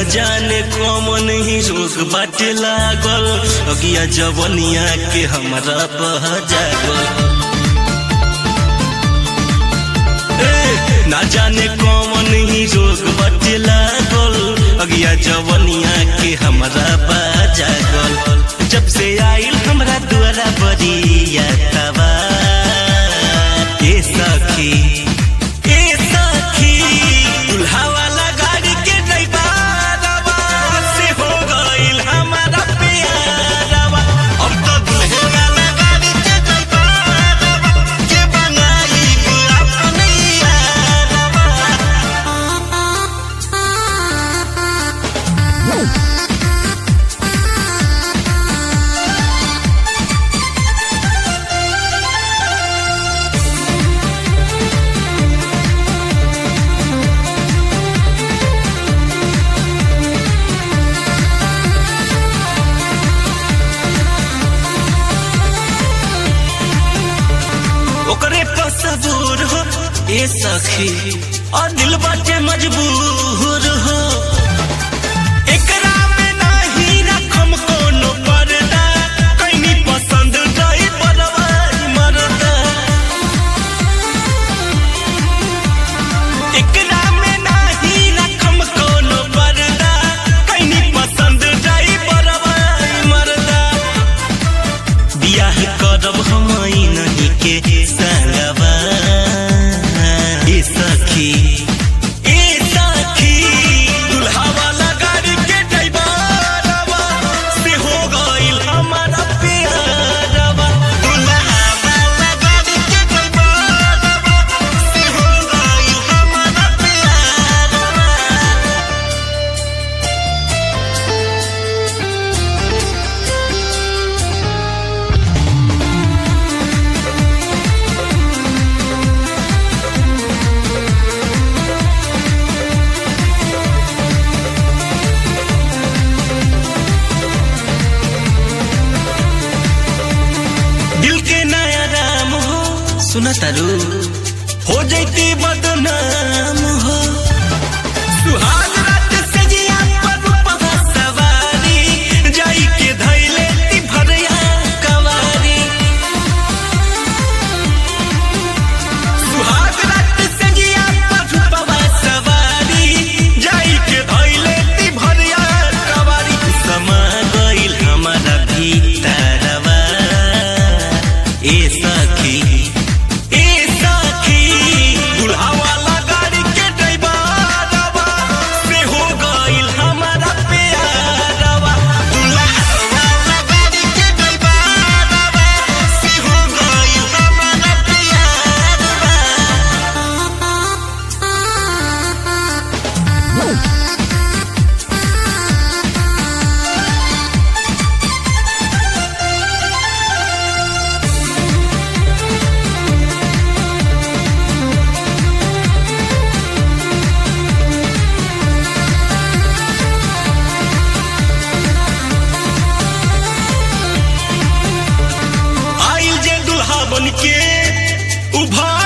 जाने कौन ही रोग बाटे लागल अगिया जवनिया के हमरा बह जागल ए, ना जाने कौन ही रोग बाटे लागल अगिया जवनिया के हमरा बह जागल जब से आइल हमरा द्वारा बरिया तबा ए सखी ए सखी दुल्हा वाला गाड़ी के ड्राइवरवा से हो गइल हमारा प्यारवा अब तो दुल्हे वाला गाड़ी के ड्राइवरवा के बनाई अपने यारवा ओकरे पर सबूर हो ए सखी और दिल बाटे मजबूर हो एकरा में नाही रखम कोनो पर्दा कैनी पसंद रही परवाज मरदा एकरा में नाही रखम कोनो पर्दा कैनी पसंद रही परवाज मरदा बियाह करब हम नहीं के संगवा ए सखी ए सखी दुल्हा वाला गाड़ी के ड्राइवरवा से हो गइल हमारा प्यारवा दुल्हा वाला गाड़ी के ड्राइवरवा से हो गइल हमारा प्यारवा दिल के नया राम हो सुना तारू हो जैती बदनाम हो सुहाग रात से जिया पर रूपवा सवारी जाई के धैले ती भरिया कवारी सुहाग रात से जिया पर रूपवा सवारी जाई के धैले ती भरिया कवारी समा गइल हमारा भीतरवा ए सखी ए सखी दुल्हा वाला गाड़ी के ड्राइवरवा से हो गइल हमारा प्यारवा दुल्हा वाला गाड़ी के ड्राइवरवा से हो गइल हमारा प्यारवा आइल जे दुल्हा बन के उभा